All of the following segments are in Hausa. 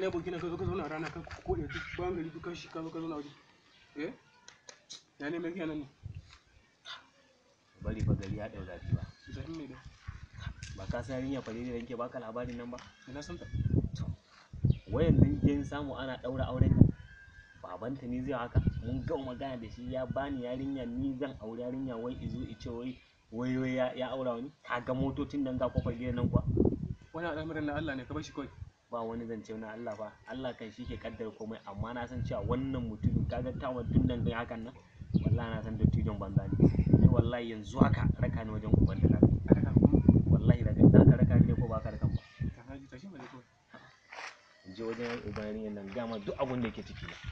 ne burkina ka zo ka zauna a rana ka ko da duk bayan gari duk shi ka zo ka zauna waje eh ya ne mai kenan ne bari fa gari ya ɗau zafi ba zafin mai da ba ka san yarinya fare da yanke baka labarin nan ba ina san ta wayan din jin samu ana ɗaura auren nan babanta ne zai haka mun ga magana da shi ya bani yarinya ni zan aure yarinya wai izo ice wai wai wai ya, ya aura wani ka ga motocin nan ga kofar gidan nan kuwa wani al'amarin na Allah ne ka bar shi kawai ba wani zance na Allah fa Allah kan shi ke kaddara komai amma na san cewa wannan mutumin kaga tawa tun nan gai hakan nan wallahi na san dattijon banza ne ni wallahi yanzu haka raka ni wajen uban da raka a daga kuma wallahi raka za ka raka ni ne ko ba ka raka ba ta haji tashi mai kawai in je wajen uban yarinyar nan gama duk abun da yake ciki na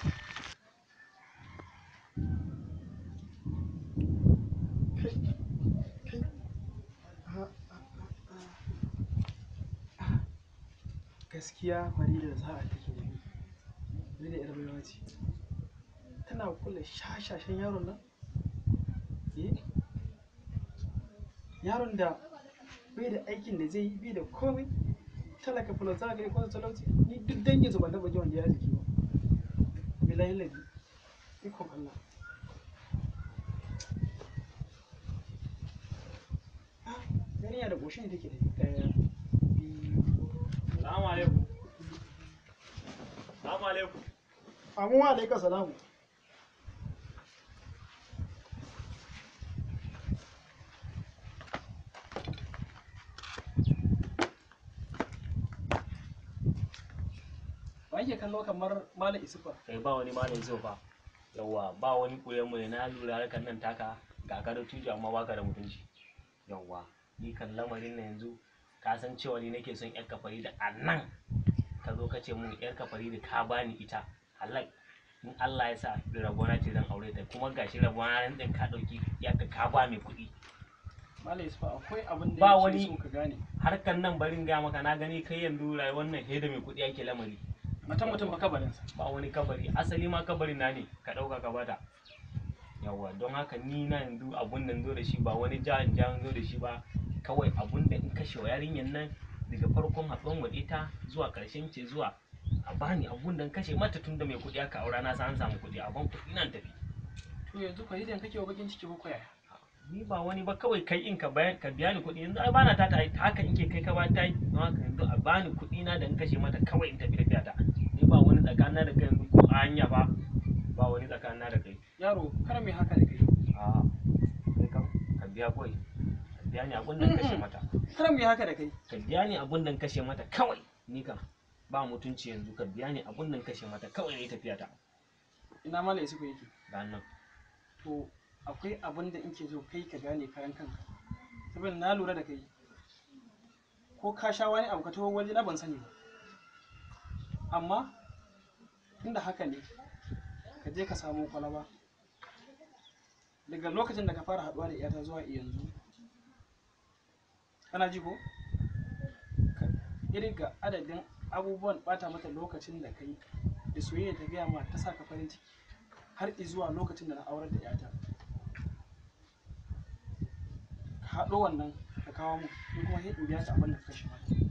gaskiya farida da sa'a take da ni ni da yar baiwa ce tana kula shashashen yaron nan eh yaron da bai da aikin da zai yi bai da komai talaka fulauta gari ko talauci ni duk dangin su ban taba ji wanda ya jiki ba bilahi ladi ikon Allah Ah, yarinya da goshin take da ɗaya biyu Salamu alaikum. Salamu alaikum. Amu wa alaika salamu. Ba yake kallo kamar Malam Isufa. Kai ba wani malam zo fa. Yawwa ba wani koyon mu ne na lura harkar nan taka ga ka da tuju amma baka da mutunci. Yawwa ni kan lamarin na yanzu ka san cewa ni nake son yar kafari da annan ka zo ka ce mun yar kafari da ka bani ita halal in Allah ya sa da rabona ce zan aure ta kuma gashi rabona ran din ka dauki ya ka ka ba mai kuɗi Malam Isufa akwai abin da Ba yake wani- so ka gane. harkar nan barin ga maka na gani kai yanzu rayuwar nan he da mai kuɗi ake lamari Matan mutum fa kabarinsa. ba wani kabari asali ma kabari na ne ka ɗauka ka bata yawa don haka ni na yanzu abun nan zo da shi ba wani jahan jahan zo da shi ba kawai abun da in kashe wa yarinyar nan daga farkon haɗuwan mu da ita zuwa ƙarshen ce zuwa a bani abun da in kashe mata tun da mai kuɗi aka aura na san an samu kuɗi a ban kuɗi nan tafi To yanzu Faridan kake wa bakin ciki ko koya? ni ba wani ba kawai kai in ka bayan ka biya ni kuɗi yanzu ai bana ta ta haka in ke kai ka ba ta yi don haka yanzu a bani kuɗi na da in kashe mata kawai in tafi da ta ni ba wani tsakanina da kai yanzu ko a hanya ba ba wani tsakanina da kai Yaro kar mai haka da kai. a kai kam ka biya kawai ka biya ni abun da in kashe mata Kar mai haka da kai. ka biya ni abun da in kashe mata kawai ni kam ba mutunci yanzu ka biya ni abun da in kashe mata kawai ne tafiya ta Ina Malam Isufa yake. ga nan to akwai abin da ke so kai ka gane kayan kanka saboda na lura da kai ko ka sha wani abu ka taho waje na ban sani ba amma tunda haka ne ka je ka samu kwalaba daga lokacin da ka fara haɗuwa da iyata zuwa yanzu kana ji ko ka irga adadin abubuwan bata mata lokacin da kai da soyayya ta gaya ma ta sa ka farin ciki har zuwa lokacin da na aurar da yata ka haɗo wannan ka kawo mu ni kuma sai in biya ta abin da ka kashe mata